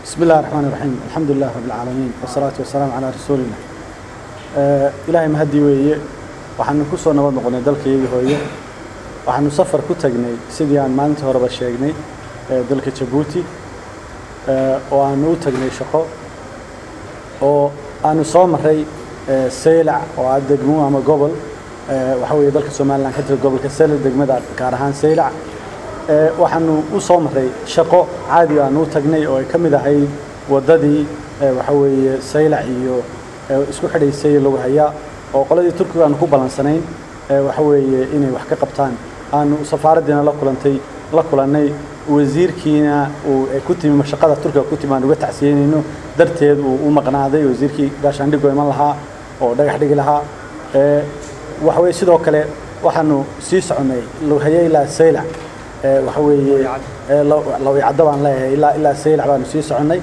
بسم الله الرحمن الرحيم الحمد لله رب العالمين والصلاة والسلام على رسول الله إلهي مهدي ويه waxaanu ku soo nabad noqonay dalkaygii hooyo waxaanu safar ku tagnay sidii aan maalintii horeba sheegnay dalka jabuuti oo aanu u tagnay shaqo oo aanu soo maray saylac oo ah degmo ama gobol waxa weeye dalka somaliland ka jira gobolka sele degmada gaar ahaan saylac waxaanu u soo maray shaqo caadi aanu u tagnay oo ay ka mid ahayd waddadii waxa weeye saylac iyo isku xidhaysay lagu hayaa oo qoladii turkiga aanu ku ballansanayn waxa weeye inay wax ka qabtaan aanu safaaraddiina la kulantay la kulannay wasiirkiina uu ku timi mashaqada turkiga ku timi aan uga tacsiyeynayno darteed uu u maqnaaday wasiirkii gaashaandhigo iman lahaa oo dhagax dhigi lahaa waxa weeye sidoo kale waxaanu sii soconnay lughaye ilaa saylac waxa weeye lawicaddo baan leeyahay ilaa ilaa saylac baanu sii soconnay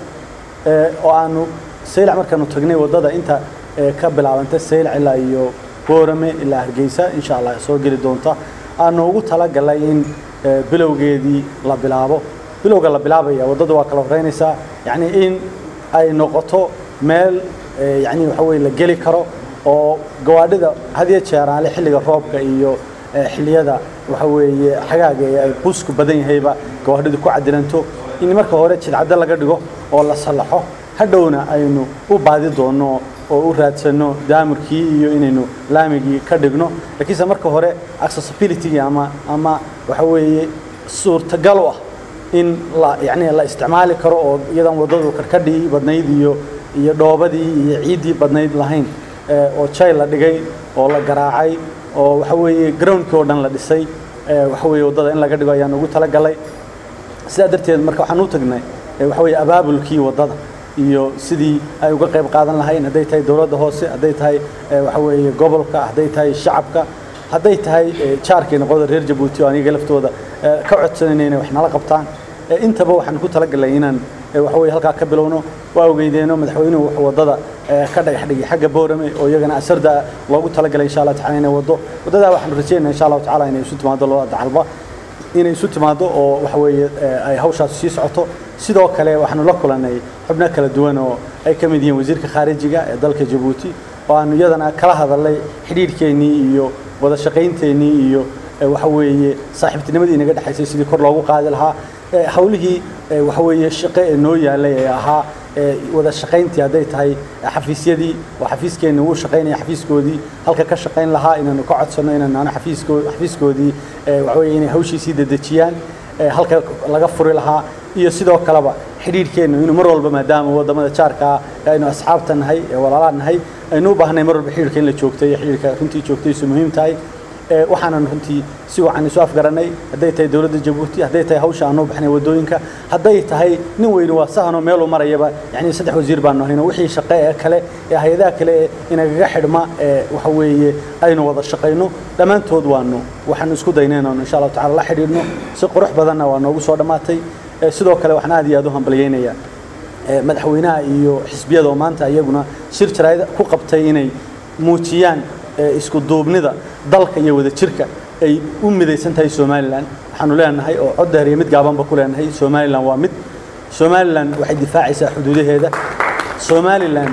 oo aanu saylac markaanu tagnay waddada inta ka bilaabanta saylac ilaa iyo boorame ilaa hargeysa insha allah soo geli doonta aanu ugu talagalay in bilowgeedii la bilaabo bilowga la bilaabaya waddadu waa kala horeynaysaa yacni in ay noqoto meel yacni waxa weye la geli karo oo gawaadhida had iyo jeeraale xilliga roobka iyo xilliyada waxa weeye xagaaga ee ay busku badan yahayba gawaadhidu ku cadilanto in marka hore jidcaddo laga dhigo oo la sallaxo hadhowna aynu u baadi doonno oo u raadsano daamurkii iyo inaynu laamigii ka dhigno laakiinse marka hore accessibility ama ama waxa weeye suurtagal u ah in la yacni la isticmaali karo oo iyadan waddadu karkadhii badnayd iyo iyo dhoobadii iyo ciiddii badnayd lahayn oo jay la dhigay oo la garaacay oo waxa weeye groundkii oo dhan la dhisay waxa weeye waddada in laga dhigo ayaan ugu talagalay sidaa darteed marka waxaan u tagnay waxa weeye abaabulkii waddada iyo sidii ay uga qayb qaadan lahayn hadday tahay dowladda hoose hadday tahay waxa weeye gobolka hadday tahay shacabka hadday tahay jaarkii noqoda reer jabuuti oo aniga laftooda ka codsanayna inay wax nala qabtaan intaba waxaan ku talagalay inaan waxa weeye halkaa ka bilowno waa ogeydeeno madaxweynuhu wuxuu waddada ka dhagax dhigay xagga boorame oo iyagana asarda loogu talagalay insha allah tacala inay waddo waddadaa waxaanu rajeynaa insha allahu tacala inay isu timaado labada dacalba inay isu timaado oo waxa weeye ay hawshaas sii socoto sidoo kale waxaanu la kulannay xubno kala duwan oo ay ka mid yihiin wasiirka khaarijiga ee dalka jabuuti oo aanu iyadana kala hadalnay xidhiidhkeennii iyo wada shaqaynteenii iyo waxa weeye saaxiibtinimadii inaga dhexaysay sidii kor loogu qaadi lahaa hawlihii waxa weeye shaqo ee noo yaalay ee ahaa wada shaqayntii hadday tahay xafiisyadii oo xafiiskeenni wuu shaqaynaya xafiiskoodii halka ka shaqayn lahaa inaanu ka codsanno inaanu xafiisko xafiiskoodii waxa weeye inay hawshiisii dedejiyaan halka laga furi lahaa iyo sidoo kaleba xidhiidhkeennu inuu mar walba maadaama waddamada jaarkaa aynu asxaabta nahay ee walaalaha nahay aynu u baahnay mar walba xidhiidhka in la joogtay xidhiidhka runtii joogtaysu muhiim tahay waxaanan runtii si wacan isu afgaranay hadday tahay dowladda jabuuti hadday tahay hawsha aanu baxnay waddooyinka hadday tahay nin weyne waa sahanoo meeluu marayaba yacni saddex wasiir baanu hayno wixii shaqe ee kale ee hay-adaha kale ee inagaga xidhma ee waxa weeye aynu wada shaqayno dhammaantood waanu waxaanu isku daynay inaanu insha allahu tacala la xidhiidhno si qurux badanna waa noogu soo dhammaatay sidoo kale waxaan aad iyo aad u hambalyaynayaa madaxweynaha iyo xisbiyada oo maanta iyaguna shir jaraa'id ku qabtay inay muujiyaan isku duubnida dalka iyo wada jirka ay u midaysan tahay somalilan waxaanu leenahay oo cod dheer iyo mid gaabanba ku leenahay somalilan waa mid somalilan waxay difaacaysaa xuduudaheeda somalilan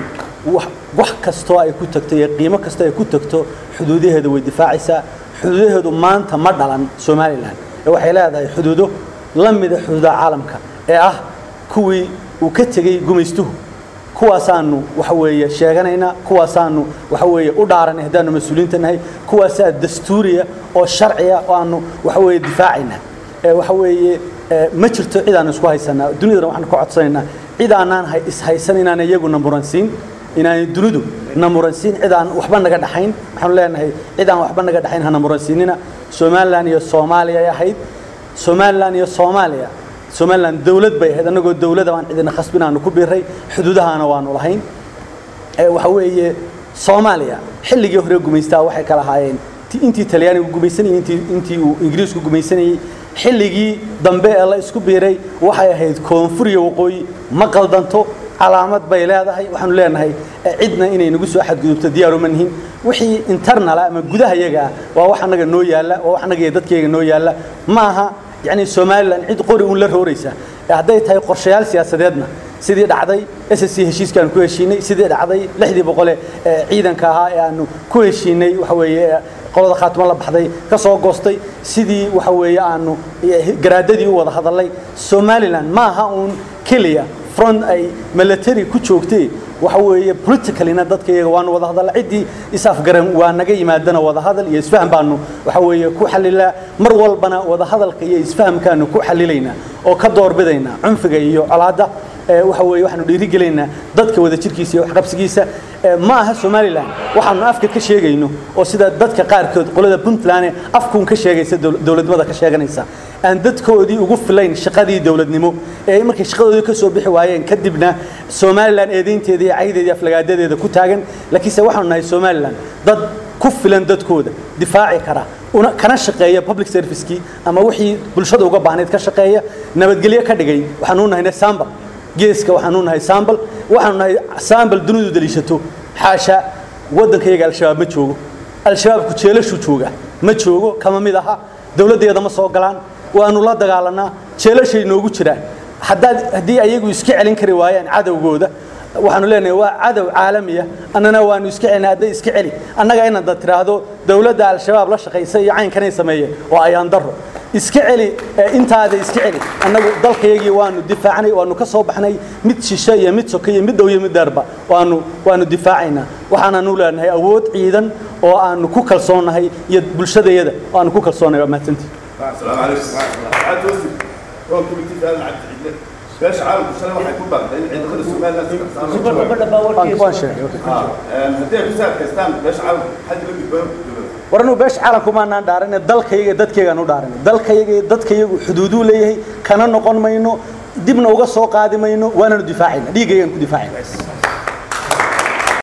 wax kastoo ay ku tagto iyo qiimo kastoo ay ku tagto xuduudaheeda way difaacaysaa xuduudaheedu maanta ma dhalan somalilan ee waxay leedahay xuduudo la mida xuduudaha caalamka ee ah kuwii uu ka tegey gumaystuhu kuwaasaanu waxa weeye sheeganaynaa kuwaasaanu waxa weeye u dhaaranay haddaanu mas-uuliyiinta nahay kuwaasaa dastuuriya oo sharciya oo aanu waxa weeye difaacayna waxa weeye ma jirto cid aanu isku haysanaa dunidana waxaanu ka codsanaynaa cid aanaan ishaysan inaan iyaguna muransiin inaanay dunidu na muransiin cid aan waxba naga dhaxayn waxaanu leenahay cid aan waxba naga dhaxayn hana muransiinina somalilan iyo soomaaliya ay ahayd somalilan iyo soomaaliya somalilan dowlad bay ahayd annagoo dowlada baan cidina khasbin aanu ku biray xuduudahaana waanu lahayn waxa weeye soomaaliya xilligii hore gumaystaa waxay kala ahaayeen intii talyaanigu gumaysanayay intii intii uu ingiriisku gumaysanayay xilligii dambe ee la isku biiray waxay ahayd koonfur iyo waqooyi ma qaldanto calaamad bay leedahay waxaanu leenahay cidna inay nagu soo xadgudubto diyaaruma nihin wixii internala ama gudaha yaga ah waa wax annaga noo yaalla waa wax annaga iyo dadkayga noo yaalla ma aha يعني سومالان عيد قري ولا روريسا hadday tahay qorshayaal siyaasadeedna sidii dhacday s c heshiiska aanu ku heshiinay sidii dhacday lixdii boqole ee ciidanka ahaa ee aanu ku heshiinay waxa weeye qolada khaatimo la baxday ka soo goostay sidii waxa weeye aanu garaadadii u wada hadalay somaliland ma aha uun keliya front ay military ku joogtay waxa weeye politicalina dadka iyaga waanu wada hadalla ciddii is-afgaran waa naga yimaadana wada hadal iyo isfaham baanu waxa weeye ku xalilaa mar walbana wada hadalka iyo isfahamkaanu ku xalilaynaa oo ka doorbidaynaa cunfiga iyo colaadda waxa weeye waxaanu dhiirigelaynaa dadka wada jirkiisa iyo waxqabsigiisa ma aha somaliland waxaanu afka ka sheegayno oo sida dadka qaarkood qolada puntland afkuun ka sheegaysa dowladnimada ka sheeganaysa aan dadkoodii ugu filayn shaqadii dowladnimo ee markay shaqadoodii ka soo bixi waayeen kadibna somaliland eedaynteeda iyo caydeeda aflagaadadeeda ku taagan laakiinse waxaanu nahay somaliland dad ku filan dadkooda difaaci kara una kana shaqeeya public servicekii ama wixii bulshada uga baahnayd ka shaqeeya nabadgelyo ka dhigay waxaanu nahay sambal geeska waxaanu nahay sambal waxaanu nahay sambal dunidu daliishato xaasha waddankayaga al-shabaab ma joogo al-shabaabku jeelashuu jooga ma joogo kama mid aha dowladdeeda ma soo galaan waanu la dagaalanaa jeelashay noogu jiraan haddaad haddii ayagu iska celin kari waayaan cadowgooda waxaanu leenahay waa cadow caalamiya annana waanu iska celina hadday iska celi annaga inaad tiraahdo dowladda al-shabaab la shaqaysa iyo caynkanay sameeyeen oo ayaan darro iska celi intaada iska celi annagu dalkayagii waanu difaacnay waanu ka soo baxnay mid shishe iyo mid soke iyo mid dhow iyo mid dheerba waanu waanu difaacaynaa waxaananu leenahay awood ciidan oo aanu ku kalsoonnahay iyo bulshadayada oo aanu ku kalsoonnahay waa mahadsantii السلام عليكم عاد وصل هو كوميتي فعلا عاد عندنا باش عاود شنو راح يكون بعد عند غير السؤال لازم waan sheegay اه هدي بسال كاستان باش عاود حد اللي بيبان war anuu beesha caalamku maanaan dhaarinay dalkayaga dadkaygaan u dhaarinay dalkayaga iyo dadkayagu xuduuduu leeyahay kana noqon mayno dibna uga soo qaadi mayno waananu difaacayna dhiiggaygaan ku difaacayna